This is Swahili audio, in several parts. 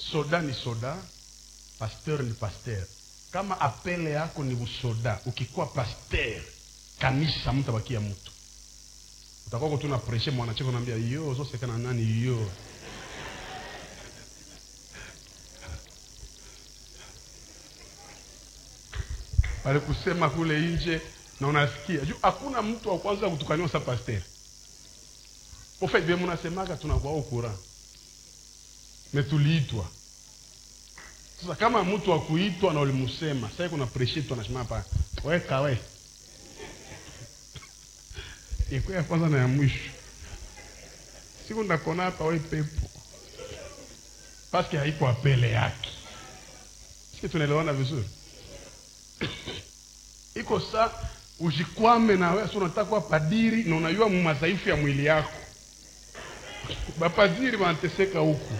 soda ni soda pasteur ni pasteur kama apele yako ni usoda ukikuwa pasteur kanisa mtu abakia mtu utakuwa tu na preshe mwanacheko naambia yo zosekana nani yo walikusema kule nje na unasikia juu hakuna mtu wa kwanza kutukaniwa sa pasteur ofait vye mnasemaga tunakuwa ukura me tuliitwa sasa kama mtu akuitwa na ulimusema sasa kuna preshe tu anashima hapa weka we iko ya kwanza na ya mwisho siku ndakona hapa we pepo paske haiko apele yake siki tunaelewana vizuri iko sa ujikwame na wewe unataka kuwa padiri na unajua madhaifu ya mwili yako bapadiri wanateseka huku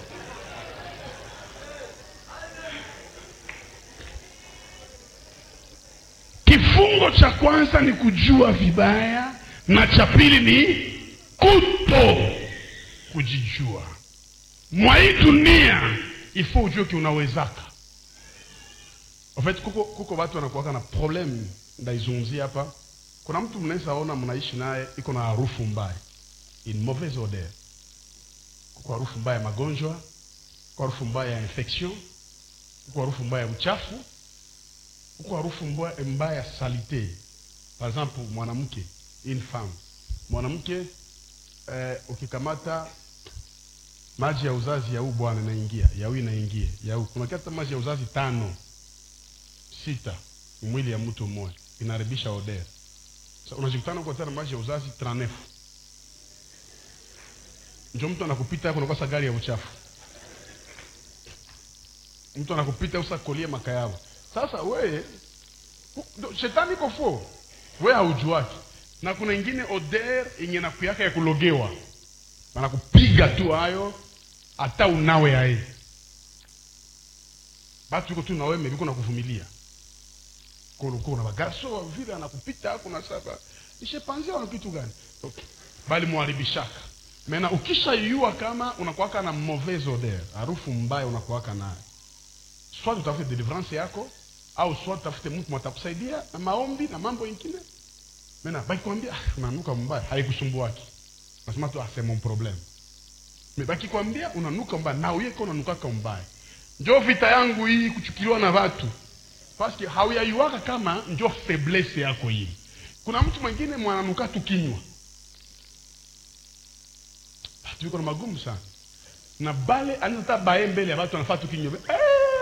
kifungo cha kwanza ni kujua vibaya na cha pili ni kuto kujijua mwa hii dunia ifo ujue kiunawezaka en fait kuko, kuko watu wanakuwaka na problem ndaizungumzia hapa kuna mtu mnaweza ona mnaishi naye iko na harufu mbaya in mauvaise odeur kuko harufu mbaya ya magonjwa kuko harufu mbaya ya infection kuko harufu mbaya ya uchafu kuko harufu mbaya, mbaya ya salite par exemple mwanamke une femme mwanamke eh, ukikamata maji ya uzazi ya huu bwana inaingia ya huu inaingia ya huu kunakata maji ya uzazi tano sita mwili ya mtu mmoja inaharibisha odeur so, unajikutana kwa tena maji ya uzazi 39 njo mtu anakupita yako unakosa gari ya uchafu mtu anakupita usa kolie makayao sasa weye hu- shetani iko fo we haujuaki na kuna ingine odeur yenye nakuyaka ya kulogewa wanakupiga tu hayo hata unawe aye batu iko tu nawe mebiko na kuvumilia kuna bagarso vile anakupita kuna saba ishepanzia wana kitu gani okay. bali mwaribishaka mena ukishaiua kama unakuwaka na mauvaise odeur harufu mbaya unakuwaka nayo soit utafute deliverance yako au soit utafute mtu matakusaidia na maombi na mambo ingine mena bakikwambia ah, unanuka mbaya haikusumbuaki nasema tu ah, c'est mon problème me bakikwambia unanuka mbaya na uyeko unanukaka mbaya njo vita yangu hii kuchukiliwa na watu paske hauyaiwaka kama njo faiblesse yako hii kuna mtu mwingine mwananuka tu kinywa batu iko na magumu sana na bale anatata baye mbele ya batu anafaa tu kinywa eh!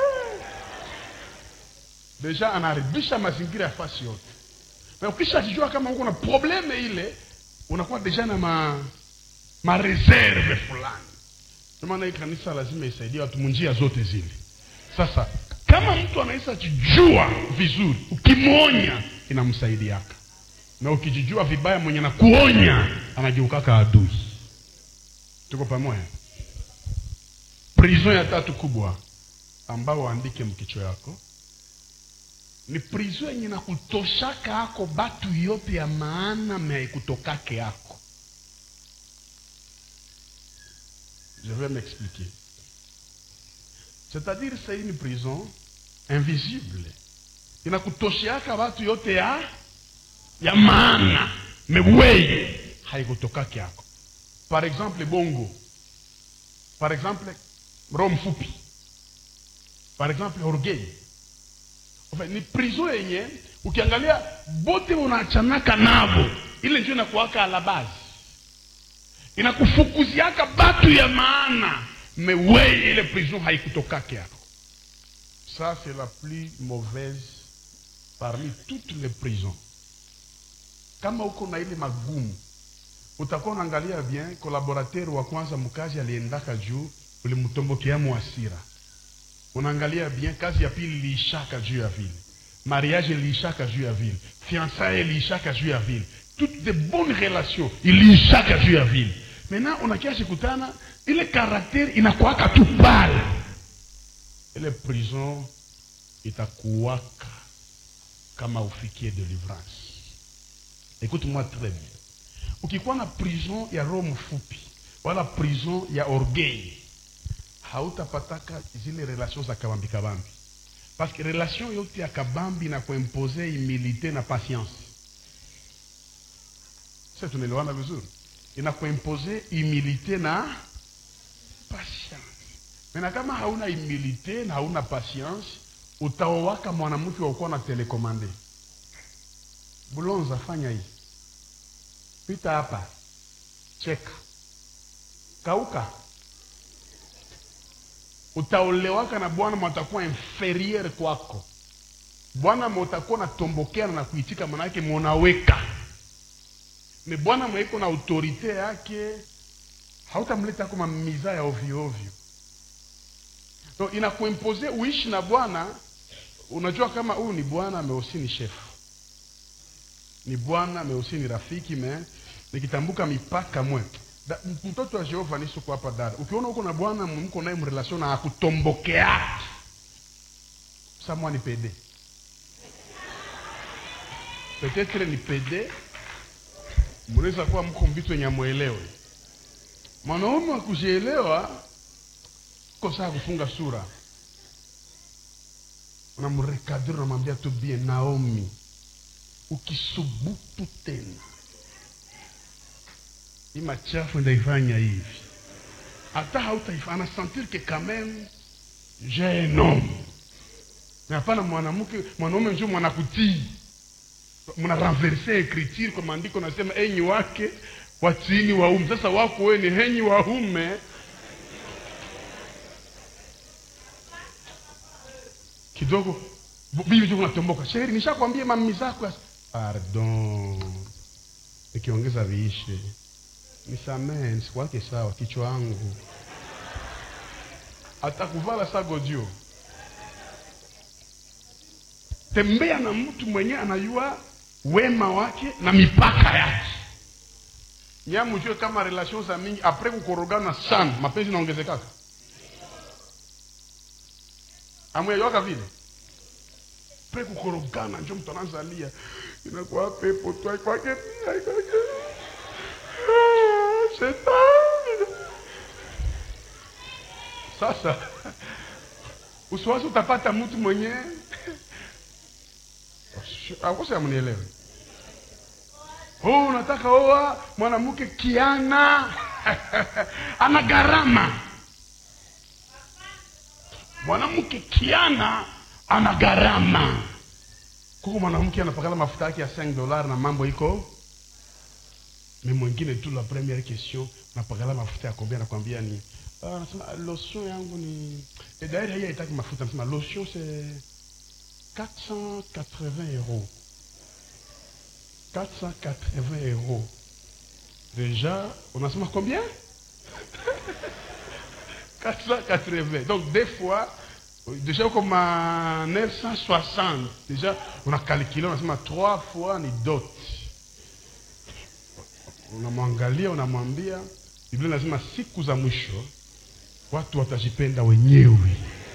deja anaharibisha mazingira ya fasi yote na ukisha kijua kama uko na probleme ile unakuwa deja na ma mareserve fulani ndio maana hii kanisa lazima isaidie watu munjia zote zile sasa kama mtu anaweza jijua vizuri ukimwonya inamsaidiaka na ukijijua vibaya mwenye na kuonya anageukaka adui tuko pamoja prison ya tatu kubwa ambao waandike mkicho yako ni prison yenye na kutoshaka ako batu yote ya maana meaikutokake yako je vais m'expliquer c'est-à-dire c'est une prison invisible inakutosheaka watu yote ya ya maana mewei haikutokake yako par exemple bongo par exemple roho mfupi par exemple orgueil enfin, ni prison yenye ukiangalia bote unaachanaka navo ile ndio inakuwaka alabazi inakufukuziaka batu ya maana mewei ile prison haikutokake yako ça c'est la plus mauvaise parmi toutes les prisons kama uko na ile magumu utakuwa unaangalia bien collaborateur wa kwanza mkazi aliendaka juu ulimtombokea mwasira unaangalia bien kazi ya pili iliishaka juu ya vile mariage iliishaka juu ya vile fiançaille iliishaka juu ya vile toutes de bonnes relations iliishaka juu ya vile maintenant unakiasi kutana ile karakter inakuwaka tu pale ile prison itakuwaka kama ufikie delivrance écoute moi très bien ukikuwa na prison ya roho mfupi wala prison ya orgueil hautapataka zile relation za kabambi kabambi parce que relation yote ya kabambi na kuimpose humilité na patience sasa tunaelewana vizuri inakuimpose humilité na patience mena kama hauna humilité na hauna patience utaowaka mwanamke wakuwa na telekomande bulonza fanya hii pita hapa cheka kauka utaolewaka na bwana mwatakuwa inferieur kwako bwana mwatakuwa natombokeana na kuitika manake monaweka ni bwana mweiko na autorite yake hautamleta kama miza ya ovyo ovyo so inakuimpose uishi na bwana unajua kama huyu ni bwana meusi ni chef ni bwana meusi ni rafiki me nikitambuka mipaka mwe Da- m- mtoto wa jehova nisuko hapa dada ukiona uko na bwana mko naye mrelation na akutombokeaki samwa ni pede petetre ni pede mnaweza kuwa mko mvitu wenye amwelewe mwanaume wa kujielewa ko saa kufunga sura unamrekadiri unamwambia tu bien naomi ukisubutu tena hii machafu ndaifanya hivi hata hautaifa anasentir que quand même j'ai un homme na hapana mwanamke mwanaume njo mwanakutii mna renverse écriture kwa maandiko nasema enyi wake watiini waume sasa wako we ni henyi waume kidogo bu- bibi tu unatomboka sheri nishakwambia mami zako ya- pardon nikiongeza viishe nisamee nisikuwake sawa kichwa wangu atakuvala sagodio tembea na mtu mwenye anajua wema wake na mipaka yake nyamujue kama relation za mingi apres kukorogana sana mapenzi naongezekaka amweyoaka vile pre kukorogana njo mtu anazalia inakuwa pepo tu aikwake pia aikwake Ah, shetani sasa usiwasi utapata mtu mwenye akose amnielewe oh, unataka oa mwanamke kiana ana gharama mwanamke kiana ana gharama kuko mwanamke anapakala mafuta yake ya 5 dollars na mambo iko me mwingine tu la première question napakala mafuta ya kombia nakwambia ni ah, anasema "Ah, lotion yangu ni et d'ailleurs hii haitaki mafuta nasema lotion c'est 480 euros 480 euros déjà unasema combien 480 donc des fois déjà comme à 960 déjà on a calculé unasema trois fois ni dot unamwangalia unamwambia biblia inasema siku za mwisho watu watajipenda wenyewe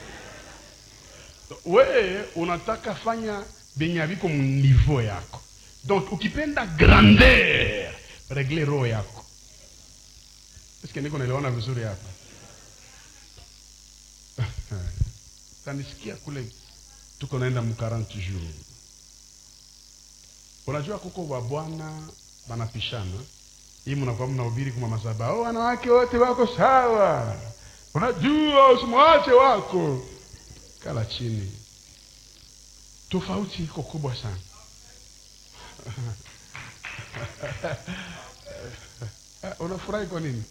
wewe unataka fanya benye haviko mniveau yako donc ukipenda grandeur regle roho yako eske niko naelewana vizuri hapa tanisikia kule tuko naenda mu 40 jours unajua kuko wabwana banapishana hii mnakuwa mnahubiri kuma masaba oh, wanawake wote wako sawa unajua usimwache wako kala chini tofauti iko kubwa sana Ah, unafurahi kwa nini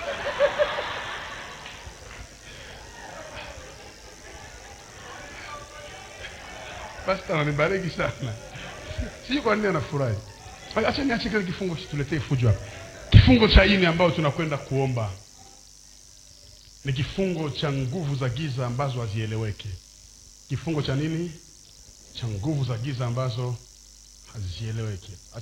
pasta ananibariki sana sijui kwa nini anafurahi acha niache kile kifungo tuletee fujo hapa kifungo cha ini ambayo tunakwenda kuomba ni kifungo cha nguvu za giza ambazo hazieleweki kifungo cha nini cha nguvu za giza ambazo hazieleweki